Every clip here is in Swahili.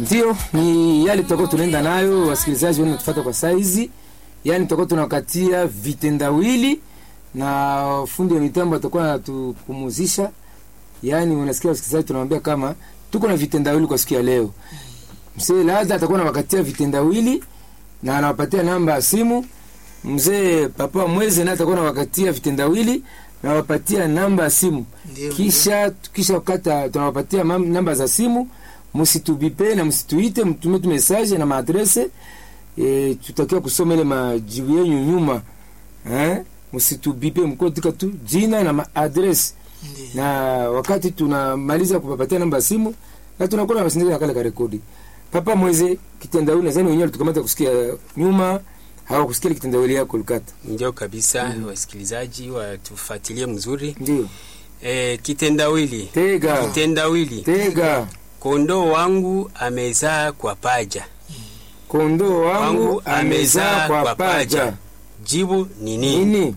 Ndio, ni yale tutakuwa tunaenda nayo, wasikilizaji wenu natufuata kwa saizi, yani tutakuwa tunakatia vitendawili na fundi wa mitambo atakuwa anatupumuzisha. Yani unasikia wasikilizaji, tunamwambia kama tuko na vitendawili kwa siku ya leo. Mzee Laza atakuwa anawakatia vitendawili na anawapatia namba ya simu. Mzee Papa Mweze naye atakuwa anawakatia vitendawili na wapatia namba ya simu. Ndio, Kisha kisha wakata tunawapatia mam- namba za simu, msitubipe na msituite, mtume tu message na maadrese e, tutakiwa kusoma ile majibu yenu nyuma eh, msitubipe mkotika tu jina na maadrese Ndio. na wakati tunamaliza kupapatia namba ya simu na tunakuwa na masindikizo ya kale ka rekodi. Papa Mweze kitendawili nadhani wenyewe tukamata kusikia nyuma hawakusikia kitendawili yako Lukata. Ndio kabisa, wasikilizaji watufuatilie mzuri. Ndio. E, kitendawili Tega. kitendawili, Tega. kondoo wangu amezaa kwa paja, Kondoo wangu Wangu amezaa kwa paja. jibu ni nini? Nini?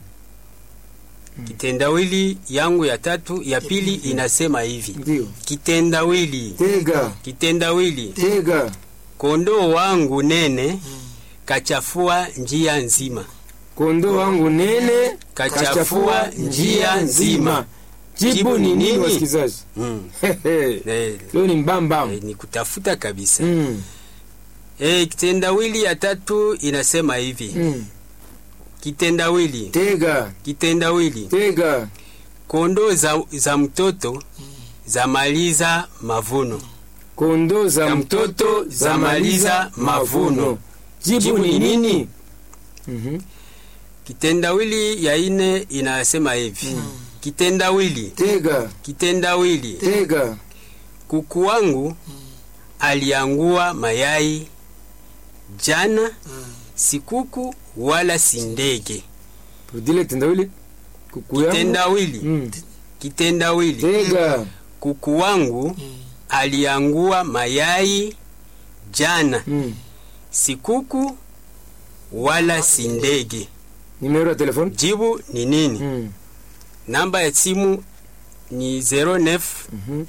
Kitendawili yangu ya tatu ya pili inasema hivi: Ndio. kitendawili Tega. kitendawili, Tega. kondoo wangu nene kachafua njia nzima, Kondoo wangu nene kachafua njia nzima. Jibu ni nini wasikilizaji? Mm. Hehe. Eh, Leo ni mbamba. eh, ni kutafuta kabisa. Mm. Eh, kitendawili ya tatu inasema hivi: Mm. kitendawili Tega. kitendawili, Tega. kondoo za, za mtoto zamaliza mavuno, Kondoo za Za mtoto mtoto zamaliza mavuno. Jibu ni nini? Mhm. kitendawili ya ine inasema hivi kitendawili Tega. kitendawili, Tega. kuku wangu aliangua mayai jana, si kuku wala si ndege. Rudile kitendawili. Kuku yangu. Kitendawili Mm. kitendawili, Tega. kuku wangu aliangua mayai jana, Mm. si kuku wala si ndege. Nimero ya telefoni? Jibu ni nini? Mm. Namba ya simu ni 09 Mhm.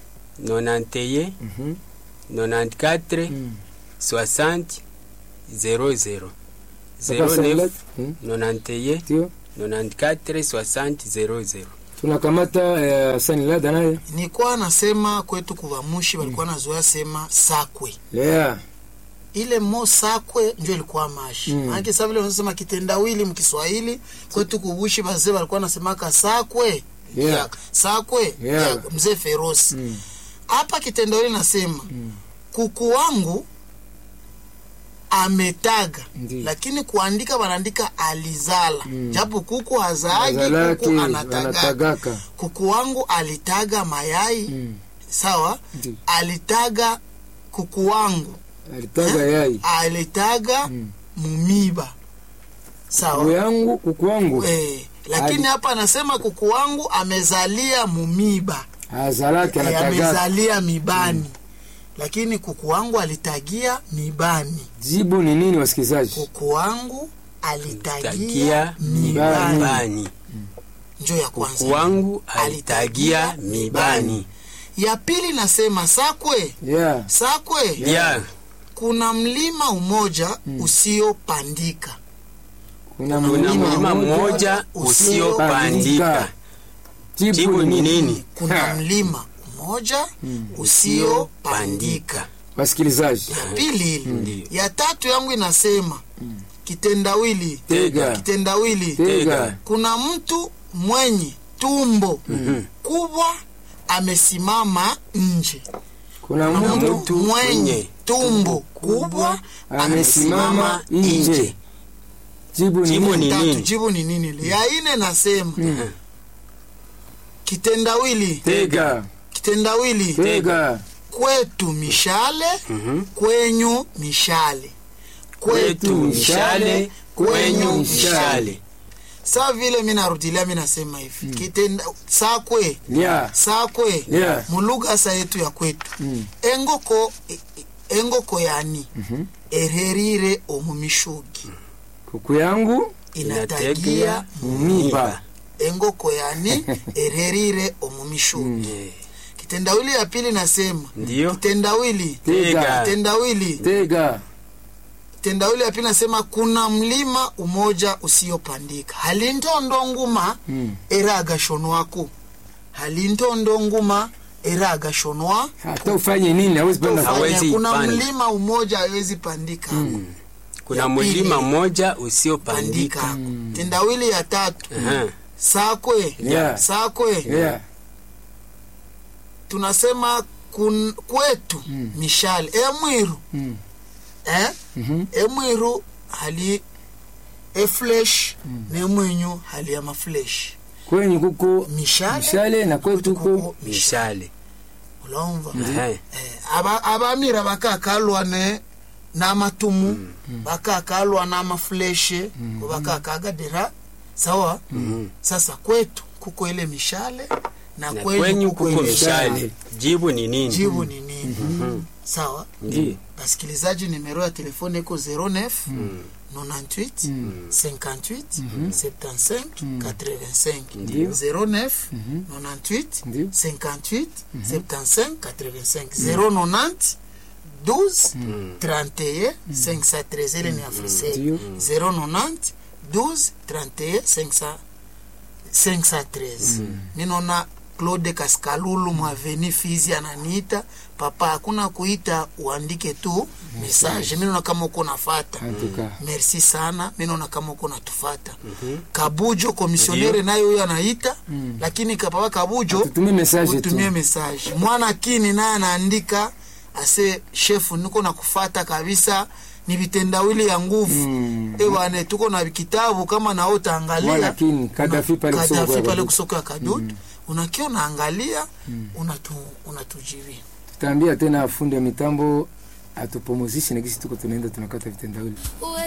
91 Mhm. 94 Mm. 60 00 Papa 09 Salat. Mm. 91 Ndio. 94 60 00 Tunakamata uh, Sani Lada naye. nilikuwa nasema kwetu kuvamushi walikuwa nazoea sema sakwe Lea. ile mo sakwe njo ilikuwa mashi Mm. maanake sa vile unasema kitendawili mkiswahili kwetu kubushi bazee walikuwa nasemaka sakwe Yeah. ya, sakwe Yeah. ya mzee ferosi Mm. hapa kitendawili nasema kuku wangu ametaga Ndiyo. lakini kuandika wanaandika alizala Mm. japo kuku hazaagi Azalaki kuku anatagaga anatagaka. kuku wangu alitaga mayai Mm. sawa Ndiyo. alitaga kuku wangu Alitaga yai. alitaga Mm. mumiba Kuku sawa yangu, kuku wangu. eh, lakini Ali- hapa anasema kuku wangu amezalia mumiba Azalaki eh, anatagaka. amezalia mibani lakini kuku wangu alitagia mibani Jibu ni nini wasikilizaji? kuku wangu alitagia tagia mibani mibani njo ya kwanza kuku wangu alitagia mibani ya pili nasema sakwe Yeah. sakwe ya kuna mlima umoja usiopandika Kuna kuna mlima mmoja usiopandika jibu ni nini kuna Ha. mlima mmoja usiopandika usiopandika Wasikilizaji. pili ile Ndiyo. ya tatu yangu inasema kitendawili Tega. kitendawili Tega. kuna mtu mwenye tumbo kubwa amesimama nje Kuna kuna mtu mtu mwenye tumbo kubwa amesimama nje. Jibu ni Jibu nini? ni tatu nini? jibu ni nini ile ya ine nasema kitendawili Tega. kitendawili Tega. kwetu mishale kwenyu mishale kwetu mishale kwenyu mishale saa vile mi narudilia mi nasema hivi kitenda sakwe Lia. sakwe Yeah. mulugha sa yetu ya kwetu Mm. engoko e- e- engoko yani ererire omumishugi Kuku yangu inatagia mumiba. engoko yani ererire omumishugi Eh, kitendawili ya pili nasema Ndiyo. kitendawili Tega. kitendawili tega kitendawili ya pili nasema kuna mlima umoja usiopandika halintondo nguma Mm. era agashonwako halintondo nguma era agashonwa hata ufanye nini hawezi panda Ufanye, Hawezi kuna panda. mlima umoja hawezi pandika kuna Ya pili. mlima mmoja pandika usiopandika tendawili ya tatu Aha. sakwe Yeah. sakwe yeah. tunasema kun, kwetu mishale emwiru Mm. eh? Mhm. emwiru hali eflesh nemwinyu hali ya maflesh kwenye kuko mishale mishale na kwetu kuko kuko mishale mishale ulumva Aha. eh, aba- abamira bakakalwa ne n'amatumu bakakalwa n'amafuleshe bakakagadira sawa sasa kwetu kuko ile mishale na na kwenyu kwenyu kuko kuko ile mishale jibu ni nini jibu ni nini sawa Ndiyo. basikilizaji nimero ya telefone iko 09 98 58 75 85 Ndiyo. 09 98 Ndiyo. 58 75 85 090 12 31 513 ile ni afrisel Ndiyo. 090 12 31 500 513 minona claude kaskalulu mwaveni fizi ananiita papa hakuna kuita uandike tu message minona kama uko nafata antuka merci sana minona kama uko natufata kabujo komisionere naye huyo anaita lakini kapapa kabujo tutumie message tu utumie message mwana kini naye anaandika ase shefu niko na kufata kabisa ni vitendawili ya nguvu Mm. ewane tuko na kitabu kama nao utaangalia Mwana kini, Kadafi pale kusoko ya Kadafi pale Kadutu. kusoko ya kadutu unakia unaangalia unatu, unatujibia tutaambia tena fundi wa mitambo atupumuzishe na kisi tuko tunaenda tunakata vitendawili Uwe